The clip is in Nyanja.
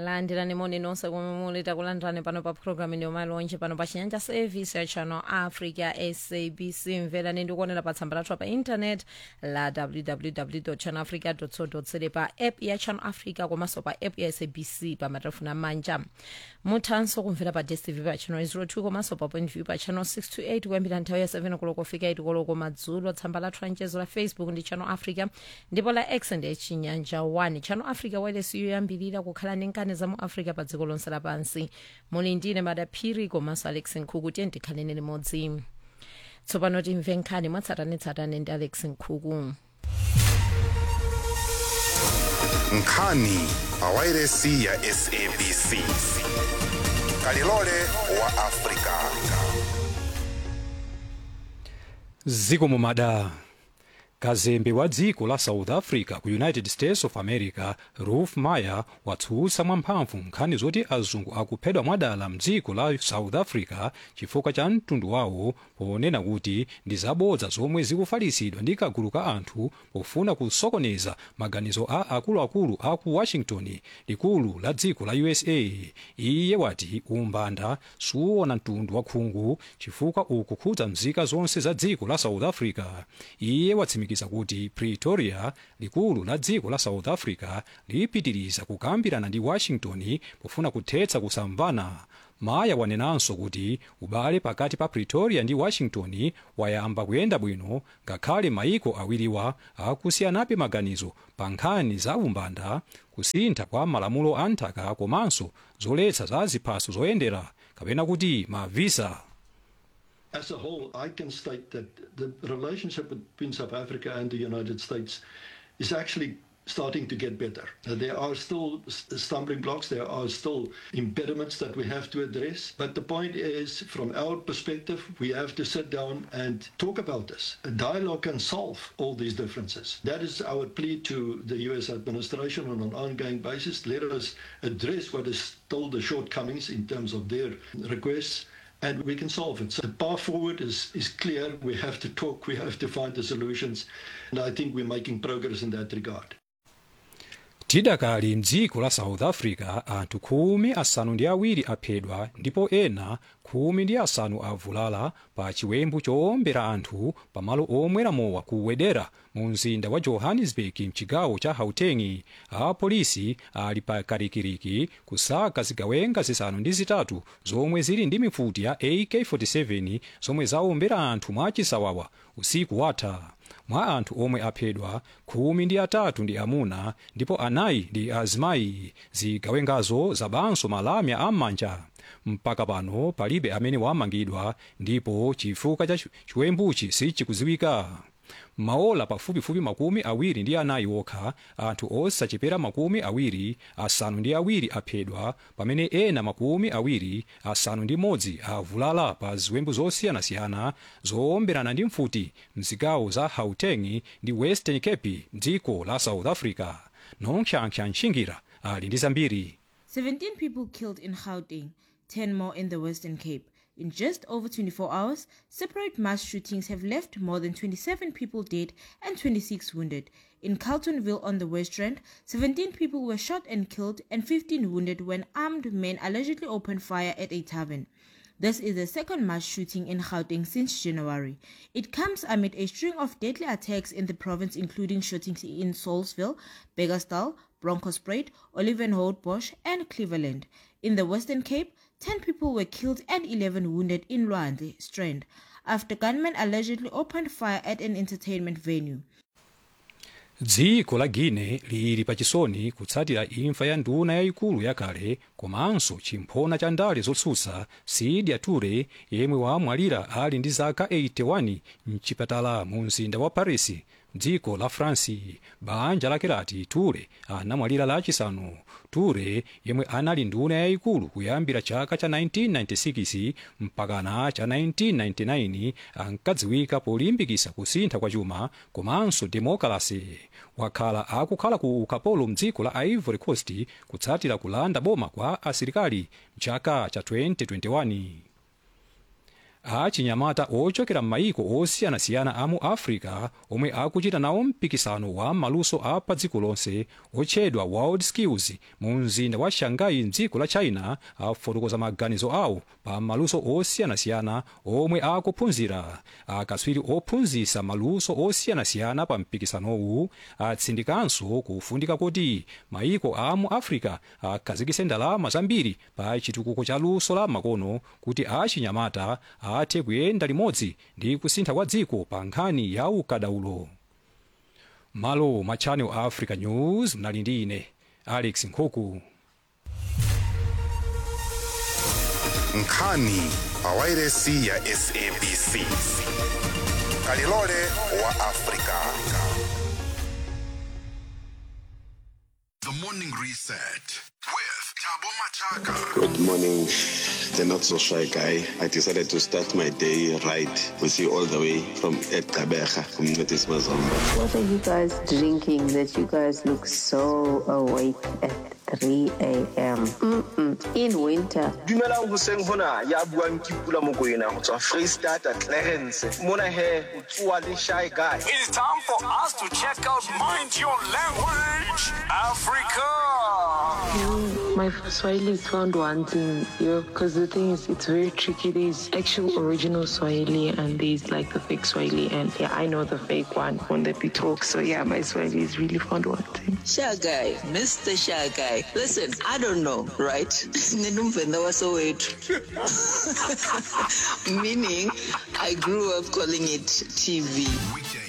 landirani moni nonse komwe muli takulandirani pano pa programu ino malonje pano pa chinyanja service ya channel africa sabc mverani ndikuonera pa tsamba lathu pa internet la www channel africa co za pa app ya channel africa komanso pa app ya sabc pa matelefoni amanja muthanso kumvera pa dstv pa channel 02 komanso pa point view pa channel 628 kuyambira nthawi ya 7 koloko kufika 8 koloko madzulo tsamba lathu la mchezo la facebook ndi channel africa ndipo la x ndi chinyanja 1 channel africa wireless yoyambirira kukhala ndi nkhani za mu africa pa dziko lonse lapansi muli ndine madaphiri komanso alex nkhuku tiye tikhaleni limodzi tsopano timve nkhani mwatsatanetsatane ndi alex nkhuku nkhani pa wairesi ya sabc kalilole wa afrika zikomo mada kazembe wa dziko la south africa ku united states of america ruf meyer watsutsa mwamphamvu nkhani zoti azungu akuphedwa mwadala mdziko la south africa chifukwa cha mtundu wawo ponena kuti ndi zabodza zomwe zikufalitsidwa ndi kagulu ka anthu pofuna kusokoneza maganizo a akuluakulu a ku washington likulu la dziko la usa iye wati umbanda suwona mtundu wa khungu chifukwa ukukhudza mzika zonse za dziko la south africa iye watsimikiza kuti pretoria likulu la dziko la south africa lipitiriza kukambirana ndi washington pofuna kuthetsa kusamvana maya wanenanso kuti ubale pakati pa pretoria ndi washington wayamba kuyenda bwino ngakhale maiko awiriwa akusiyanabe maganizo pa nkhani za umbanda kusintha kwa malamulo a nthaka komanso zoletsa za ziphaso zoyendera kapena kuti mavisa As a whole, I can state that the relationship between South Africa and the United States is actually starting to get better. Uh, There are still s- stumbling blocks, there are still impediments that we have to address. But the point is, from our perspective, we have to sit down and talk about this. A dialogue can solve all these differences. That is our plea to the US administration on an ongoing basis. Let us address what is still the shortcomings in terms of their requests and we can solve it. So the path forward is, is clear. We have to talk, we have to find the solutions, and I think we're making progress in that regard. tidakali mdziko la south africa anthu khumi asanu ndi awiri aphedwa ndipo ena khumi ndi asanu avulala pa chiwembu chowombera anthu pamalo omwera mowa ku wedera mu mzinda wa johannesburg mchigawo cha gauteng apolisi ali pa karikiriki kusaka zigawenga zisanu ndi zitatu zomwe zili ndi mifuti ya ak47 zomwe zawombera anthu mwachisawawa usiku watha mwa anthu omwe aphedwa khumi ndi atatu ndi amuna ndipo anayi ndi azimayi zigawengazo zabanso malamya am'manja mpaka pano palibe amene wamangidwa ndipo chifukwa cha chi- chiwembuchi sichikuziwika maola pafupifupi makumi awiri ndi anayi okha anthu osachepera makumi awiri asanu ndi awiri aphedwa pamene ena makumi awiri asanu ndi modzi avulala pa ziwembu zosiyanasiyana zoomberana ndi mfuti mzigawo za gauteng ndi western cape dziko la south africa nonkhyankha ntchingira ali ndi zambiri 17 people killed in Gauteng, 10 more in the Western Cape. In just over 24 hours, separate mass shootings have left more than 27 people dead and 26 wounded. In Carltonville on the West Rand, 17 people were shot and killed and 15 wounded when armed men allegedly opened fire at a tavern. This is the second mass shooting in Gauteng since January. It comes amid a string of deadly attacks in the province, including shootings in Saulsville, Beggersdal, Bronkhorstspruit, Olivenhout Bosch, and Cleveland. In the Western Cape, 10 people were killed and 11 wounded in Luande Strand after gunmen allegedly opened fire at an entertainment venue. dziko la guine lili pachisoni kutsatira imfa ya nduna yayikulu yakale komanso chimphona cha ndale zotsutsa sidia ture yemwe wamwalira ali ndi zaka 81 mchipatala mu mzinda wa paris dziko la france banja lake lati ture anamwalira lachisanu ture yemwe anali nduna yayikulu kuyambira chaka cha 1996 mpakana cha 1999 ankadziwika polimbikitsa kusintha kwa chuma komanso demokrasi wakhala akukhala ku ukapolo mdziko la ivory coast kutsatira kulanda boma kwa asilikali mchaka cha 2021 achinyamata ochokera m'mayiko osiyanasiyana a mu africa omwe akuchita nawo mpikisano wa maluso a pa dziko lonse otchedwa world skills mu mzinda wa shanghai mdziko la china afotokoza maganizo awo pa maluso osiyanasiyana omwe akuphunzira akatswiri ophunzitsa maluso osiyanasiyana pa mpikisanowu atsindikanso kufunika kuti mayiko a mu africa akhazikitse ndalama zambiri pa chitukuko cha luso la makono kuti achinyamata athe kuyenda limodzi ndi kusintha kwa dziko pa nkhani ya ukadaulo malo ma channel africa news mnali ndi ine alex nkhuku nkhani pawairesi ya sabc kalilole wa afrika The morning reset with Tabo Machaka. Good morning, the not so shy guy. I decided to start my day right with you all the way from Ed Kabeja, from Notis Mazomba. What are you guys drinking that you guys look so awake at 3 a.m.? Mm-mm. In winter. dumelang hoseng hona ya buang ke pula mokoena go tswa freestata clarence mona he o tsoa le shy guy It's time for us to check out Mind Your Language Africa. My Swahili is found wanting, you know, because the thing is, it's very tricky. There's actual original Swahili and there's like the fake Swahili. And yeah, I know the fake one when they be talk. So yeah, my Swahili is really found wanting. Shy guy, Mr. Shy guy. Listen, I don't know, right? Ninumvenda wasowethu. Meaning, I grew up calling it TV. Weekend